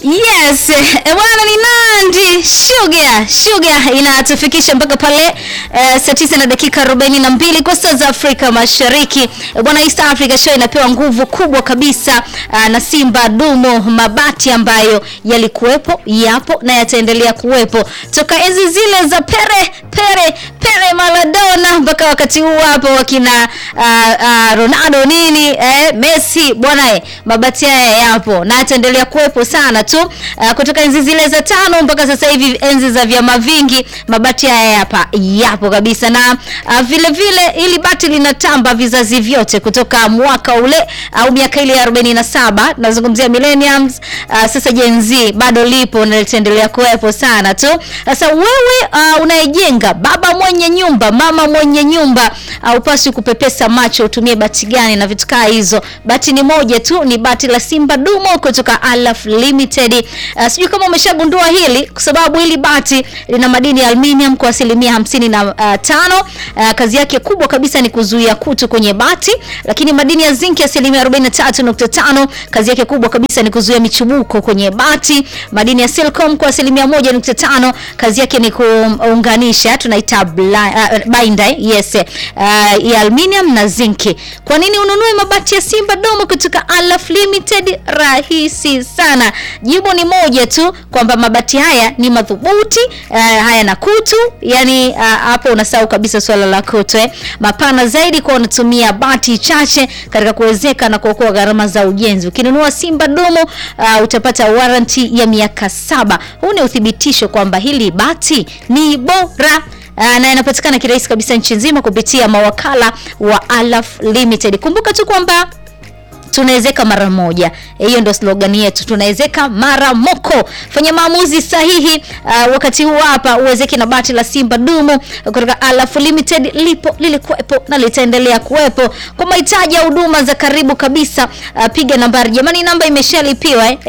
Yes, eh, bwana ni Nandi Sugar. Sugar inatufikisha mpaka pale eh, saa tisa na dakika 42 kwa saa za Afrika Mashariki. Eh, bwana East Africa Show inapewa nguvu kubwa kabisa ah, na Simba Dumo mabati ambayo yalikuwepo, yapo na yataendelea kuwepo toka enzi zile za Pere Pere Pere Maradona mpaka wakati huu hapo wakina ah, ah, Ronaldo nini eh, Messi bwana eh, mabati haya yapo na yataendelea kuwepo sana tu uh, kutoka enzi zile za tano mpaka sasa hivi enzi za vyama vingi mabati haya hapa yapo kabisa na uh, vile vile ili bati linatamba vizazi vyote kutoka mwaka ule au miaka ile ya 47 nazungumzia millenniums uh, sasa Gen Z bado lipo na litaendelea kuwepo sana tu sasa wewe uh, unayejenga baba mwenye nyumba mama mwenye nyumba uh, upasi kupepesa macho utumie bati gani na vitu kaa hizo bati ni moja tu ni bati la Simba Dumo kutoka Alaf Limited uh, sijui kama umeshagundua hili kwa sababu hili bati lina madini ya aluminium kwa asilimia hamsini na uh, tano uh, kazi yake kubwa kabisa ni kuzuia kutu kwenye bati lakini madini ya zinki asilimia 43.5 kazi yake kubwa kabisa ni kuzuia michubuko kwenye bati madini ya silicon kwa asilimia 1.5 kazi yake ni kuunganisha tunaita bla- uh, binder yes uh, ya aluminium na zinki kwa nini ununue mabati ya Simba Domo kutoka Alaf Limited rahisi sana jibu ni moja tu kwamba mabati haya ni madhubuti uh, haya na kutu yani uh, hapo unasahau kabisa swala la kutu eh. mapana zaidi kwa unatumia bati chache katika kuwezeka na kuokoa gharama za ujenzi ukinunua Simba Domo uh, utapata warranty ya miaka saba huu ni uthibitisho kwamba hili bati ni bora Uh, na inapatikana kirahisi kabisa nchi nzima kupitia mawakala wa Alaf Limited. Kumbuka tu kwamba tunawezeka mara moja. Hiyo ndio slogan yetu, tunawezeka mara moko. Fanya maamuzi sahihi uh, wakati huu hapa, uwezeke na bati la Simba Dumu kutoka Alaf Limited, lipo lilikuwepo na litaendelea kuwepo. Kwa mahitaji ya huduma za karibu kabisa, uh, piga nambari jamani, namba imeshalipiwa eh.